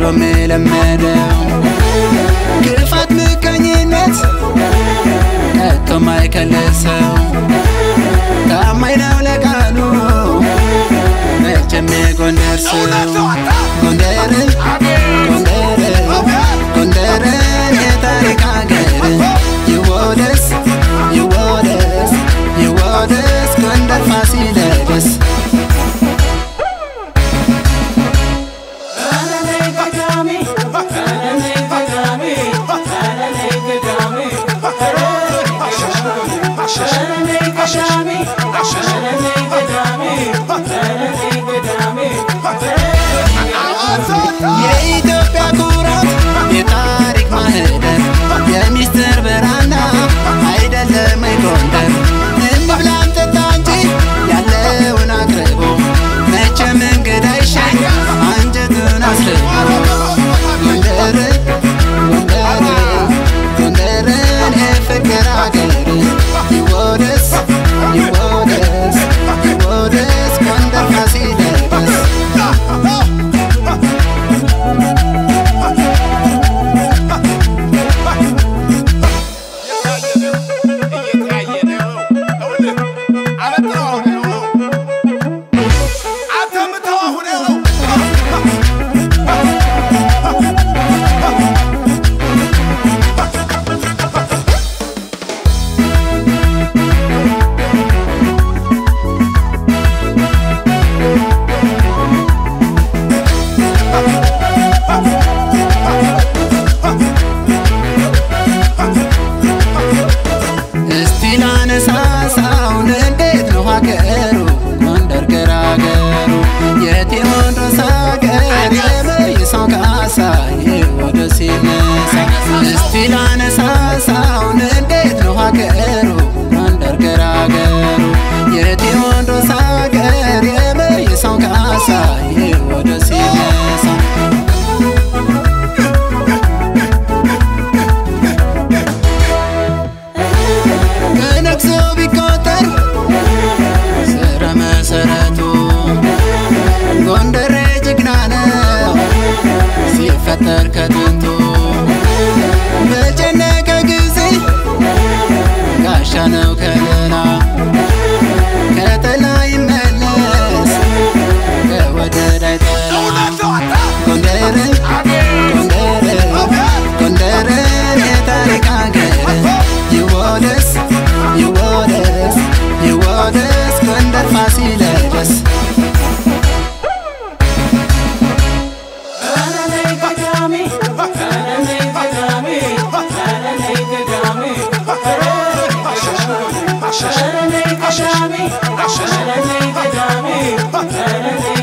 ድሮም የለመደው ክፋት፣ ምቀኝነት ከቶ ማይከልሰው ታማኝ ነው ለቃሉ መቼም የጎንደር ሰው ጎንደርን ጎንደርን ጎንደርን የታሪክ ሀገር ይወደስ ይወደስ ይወደስ ጎንደር ፋሲለደስ የኢትዮጵያ ኩራት የታሪክ ማህደር የሚስጥር ብራና አይደለም ጎንደር እንብላም ጠጣ እንጂ ያለውን አቅርቦ መቼም እንግዳ ይሸኝ አንጀቱን አስርቦ ጎንደር ጎንደር ጎንደርን የፍቅር አገር ይወደስ ይወደስ ይወደስ ጎንደር ፋሲለደስ እስቲ ላነሳሳው እንዴት ነው ሀገሩ ጎንደር ገራገሩ የቴዎድሮስ ሀገር የመይሳው ካሳ ወደ ሲነሳ እስቲ ላነሳሳው እንዴት ነው ሀገሩ ጎንደር ገራገሩ የቴዎድሮስ ሀገር የመይሳው ካሳ ወደ ሲነሳ ከነግሶ ቢቆጠር ስረ መሰረቱ ጎንደሬ ጀግና ነው ሲፈጠር ከጥንቱ በጨነቀ ጊዜ ጋሻ ነው ከለላ ከጠላ ይመለስ ከወደድ አይጠላ ጎንደርን ጎንደርን ጎንደርን የታሪክ ሀገር ይወደስ ይወደስ ይወደስ ጎንደር ፋሲለደስ Shut